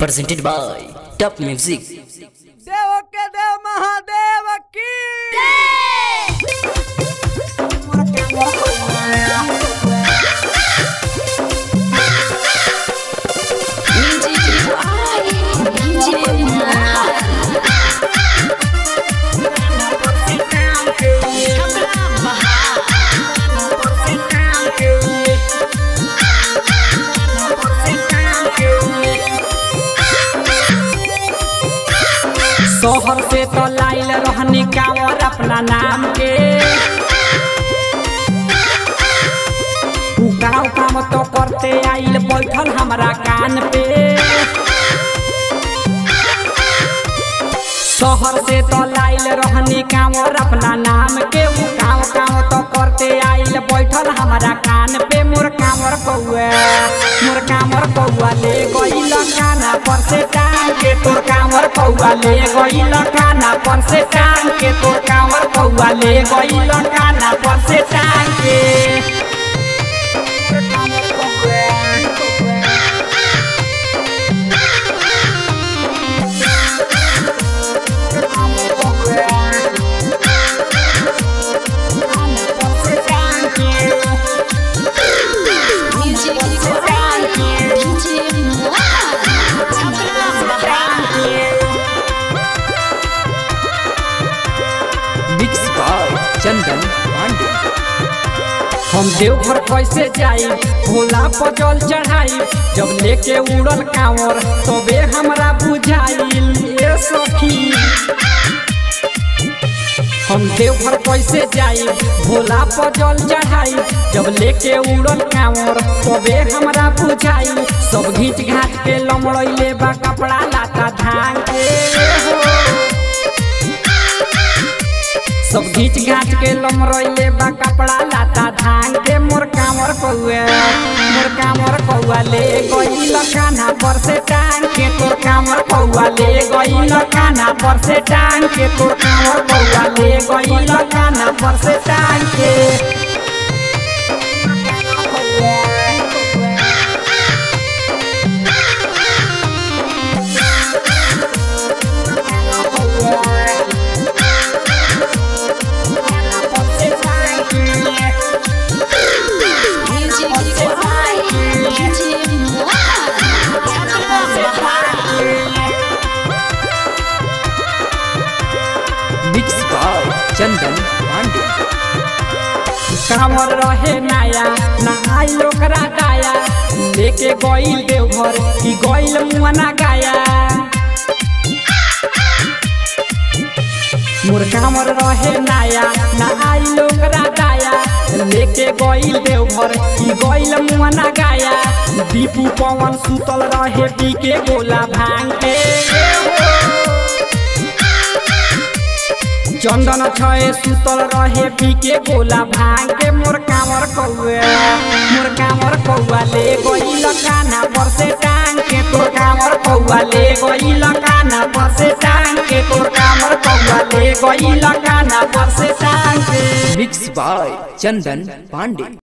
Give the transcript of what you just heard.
presented by Top Music. देव के देव महादेव की शोहर से तो लाइल रहनी कांवर अपना नाम के उ गाँव काम तो करते आइल बैठल हमरा कान पे शहर से तो लाइल रहनी कांवर अपना नाम के उ गाँव काम तो करते आइल बैठल हमरा कान पे मोर कांवर कौआ मोर कांवर कौआ ले गइल काना पर से टांग के तोर कांवर कौआ ले गइल काना पर से टांग के तोर कांवर कौआ ले गइल काना पर से टांग के Mixed by Chandan Pandey. हम देवघर कैसे जाई भोला पर जल चढ़ाई जब लेके उड़ल कांवर तबे हमरा बुझाइल ए सखी हम देवघर कैसे जाई भोला पर जल चढ़ाई जब लेके उड़ल कांवर तबे हमरा बुझाई सब घीच घाट के लमड़ैले बा कपड़ा लाता धान के हो सब घीच घाट के लमरैले बा कपड़ा लाता धान के मोर कामर कौआ मोर कामर कौआ ले गइल कान्हा पर से टांग के तोर कामर कौआ ले गइल कान्हा पर से टांग के तोर कामर कौआ ले गइल कान्हा पर से टांग के Mixed by Chandan Pandey. कांवर रहे नाया ना आई ओकरा दाया लेके गइल देवघर की गइल मुआना गाया मोर कांवर रहे नाया ना आई ओकरा दाया लेके गइल देवघर की गइल मुआना गाया दीपू पवन सुतल रहे पी के गोला भांग के चंदन छए सुतल रहे पी के गोला भांग के मोर कामर कौआ मोर कामर कौआ ले गइल काना पर से टांग के तोर कामर कौआ ले गइल काना पर से टांग के तोर कामर कौआ ले गइल काना पर से टांग के Mixed by Chandan Pandey.